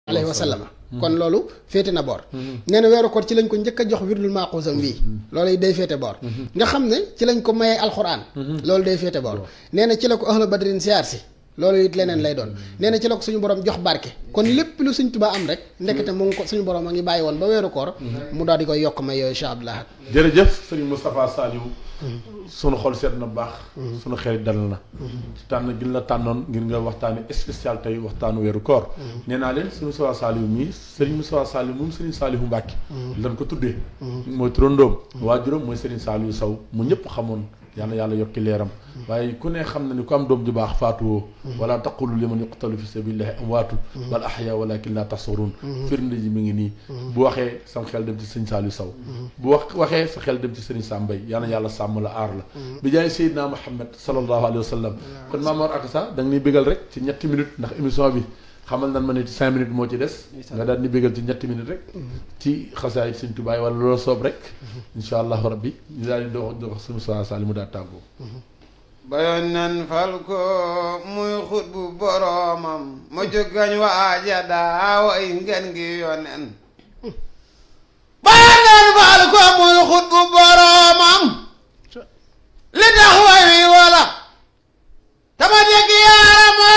alayhi wa sallam kon loolu féete na boor nee na weeru koor ci lañ ko njëkk a jox wirdul maaxuusam wii loolu day féete boor nga xam ne ci lañ ko mayee alxuraan loolu day féete boor nee na ci la ko ahlu badrin siyaar si loolu it leneen lay doon nee na ci la ko suñu borom jox barke kon lépp lu suñ tubaa am rek ndekete mu ngi ko suñu borom a ngi bàyyi woon ba weeru koor mu daal di koy yokk may yooyu incha allah jërëjëf sëriñ Moustapha Saliou sunu xol seet na baax sunu xel dal na ci tànn gi la tànnoon ngir nga waxtaani spécial tey waxtaanu weeru koor nee naa leen sëriñ Moustapha Saliou mii sëriñ Moustapha Saliou moom sëriñ Saliou Mbacke lan ko tuddee mooy turandoom waajuram mooy sëriñ Saliou Sow mu ñëpp xamoon yàlla yàlla yokki leeram waaye ku ne xam na ni ku am doom ju baax faatuwoo wala taqulu liman yuqtalu fi sabilillahi amwaatu bal ahya walakin la tashurun firnde ji mi ngi nii bu waxee sam xel dem ci sëñ Saliou Sow bu wax waxee sa xel dem ci sëriñ Sambay yàlla yàlla sàmm la aar la bi jaay Seydina Muhammad sallallahu alayhi wa sallam kon Maamor Akassa da nga ni bégal rek ci ñetti minutes ndax émission bi xamal nan ma ne cinq minutes moo ci des nga daal ni bégal ci ñetti minutes rek ci xasaay sëñ Tubaay wala loola soob rek insha allahu rabbi ñu daal di dox dox suñu saa saali mu daal tàggoo bayoon nan fal ko muy xut bu boroomam ma jógañ waaja daaw ay ngeen gi yonen bayoon nan fal ko muy xut bu boroomam li tax way wi wala tama dégg yaarama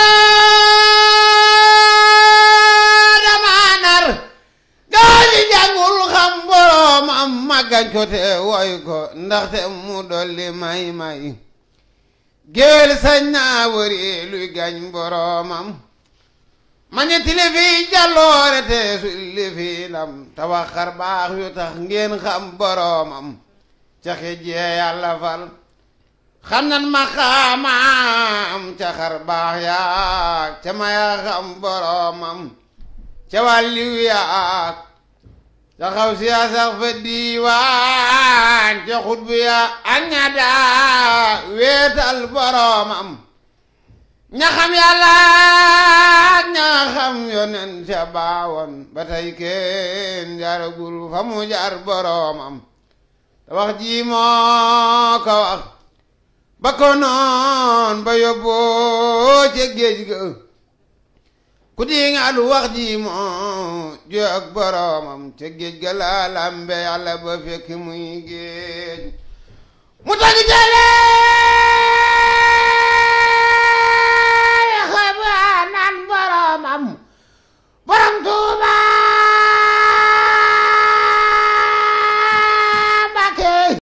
dama nar gaa ñi jàngul xam boroomam màggañ ko te woy ko ndaxte mu dolli may may géwél sañ naa wëri luy gañ boroomam ma ñetti li fi jàlloore te sulli fi lam te wax xar baax yu tax ngeen xam boroomam ca xijjee yàlla fal xam nan ma xaamaam ca xar baax yaak ca maya xam boroomam ca wàlliw yaak ca xaw siya sax fa diiwaan ca xutbu ya ak ña daa weetal boroomam ña xam yàlla ak ña xam yonen ca baawoon ba tey kenn jaragul fa mu jar boroomam te wax ji moo ko wax ba ko noon ba yóbboo ca géej ga ku di nga lu wax ji moo jo ak boroomam ca géej ga la lambe yàlla ba fekk muy géej mu tagi jale